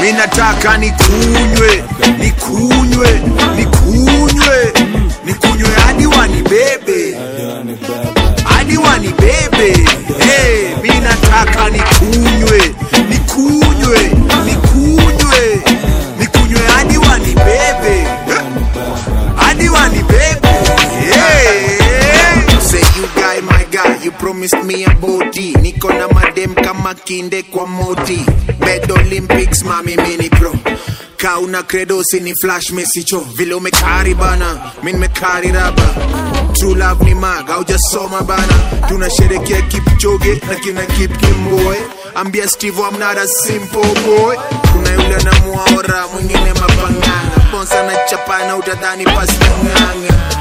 mi nataka nikunywe nikunywe nikunywe nikunywe hadi wanibebe hadi wanibebe hey, mi nataka nikunywe nikunywe nikunywe nikunywe hadi wanibebe hadi wanibebe yeah. Say you guy my guy you promised me a body niko na madem kama kinde kwa moti bed olympics mami mini pro kauna credo sini flash mesicho vile umekari bana mi nimekari raba True love ni mag haujasoma bana tunasherekea kipchoge na kina kip kimboy ambia steve I'm not a simple boy kuna yule anamuaora mwingine mapanganga bonsa na chapana utadhani pastanganga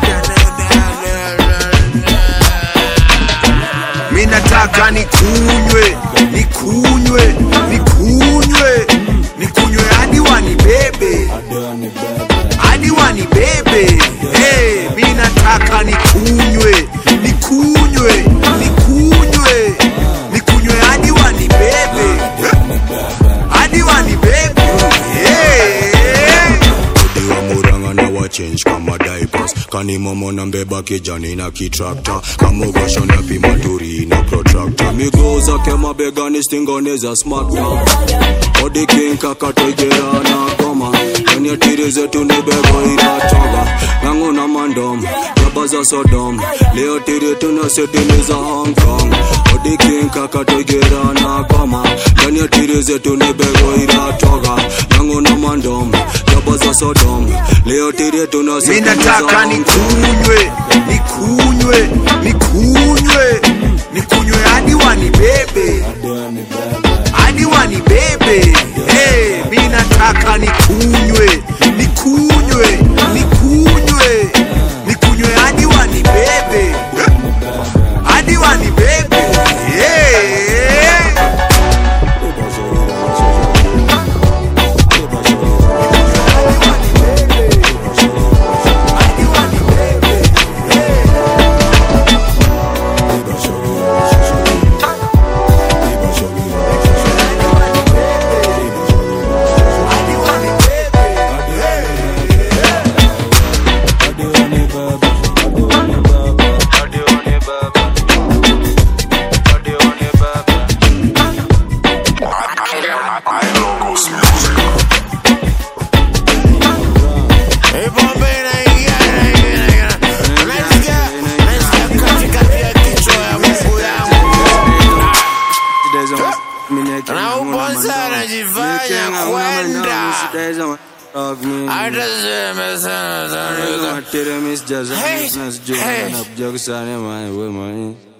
mi nataka nikunywe nikunywe nikunywe nikunywe hadi wanibebe hadi wanibebe hey, mi nataka nikunywe nikunywe nikunywe nikunywe hadi wanibebe hadi wanibebe hey. Odi wa muranga na wa change kama diapers kani momo na mbeba kijani na kitrakta kamugosho na pima turi na protractor miguu zake mabegani stingoni za smarta Odi king kakatoigera na koma kwenye tiri zetu ni bego inatoga nangu na mandom jaba za sodom leo tiri tuna setini za hong kong Odi king kakatoigera na koma kwenye tiri zetu ni bego inatoga nangu na mandom jaba za sodom leo tiri tuna mi setini za nataka hong kong nikunywe nikunywe nikunywe nikunywe hadi wanibebe hadi wanibebe hey, mi nataka nikunywe nikunywe nikunywe nikunywe hadi wanibebe hadi wanibebe yeah. hadi wanibebe hadi wanibebe Hey, pombe inaingia, inaingia, inaingia. Unasikia? Unasikia katikati ya kichwa ya mguu yangu. Na ubonza anajifanya kwenda. Hata sema sana, sana. Hey, hey. Hey,